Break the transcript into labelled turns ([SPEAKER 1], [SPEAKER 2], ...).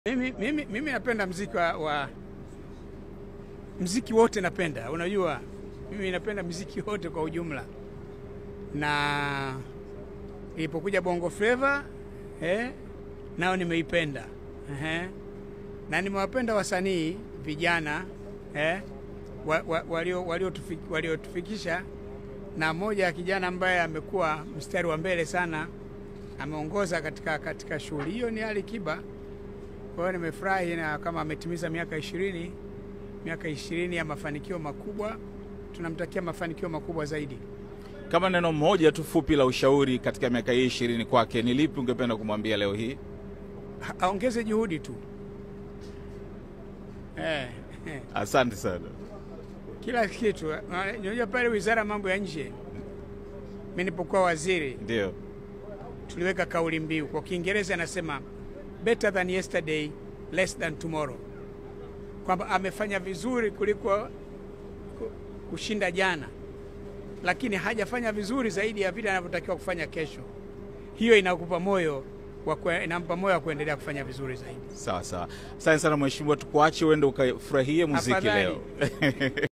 [SPEAKER 1] Mimi, mimi, mimi napenda mziki wa, wa mziki wote napenda, unajua mimi napenda mziki wote kwa ujumla, na ilipokuja Bongo Flava eh, nao nimeipenda eh, na nimewapenda wasanii vijana eh, waliotufikisha wa, walio walio na moja ya kijana ambaye amekuwa mstari wa mbele sana, ameongoza katika, katika shughuli hiyo ni Ali Kiba. Kwa hiyo nimefurahi na kama ametimiza miaka ishirini, miaka ishirini ya mafanikio makubwa, tunamtakia mafanikio makubwa zaidi.
[SPEAKER 2] Kama neno moja tu fupi la ushauri katika miaka hii ishirini kwake, ni lipi ungependa kumwambia leo hii?
[SPEAKER 1] Aongeze juhudi tu eh, eh.
[SPEAKER 2] Asante sana.
[SPEAKER 1] Kila kitu unajua, pale wizara ya mambo ya nje, mimi nilipokuwa waziri,
[SPEAKER 2] Ndio,
[SPEAKER 1] tuliweka kauli mbiu kwa Kiingereza anasema better than yesterday less than tomorrow, kwamba amefanya vizuri kuliko kushinda jana, lakini hajafanya vizuri zaidi ya vile anavyotakiwa kufanya kesho. Hiyo inakupa moyo wa inampa moyo wa kuendelea kufanya vizuri zaidi.
[SPEAKER 2] sawa sawa. Asante sana mheshimiwa, tukuache uende ukafurahie muziki
[SPEAKER 1] Afadhali.
[SPEAKER 2] leo.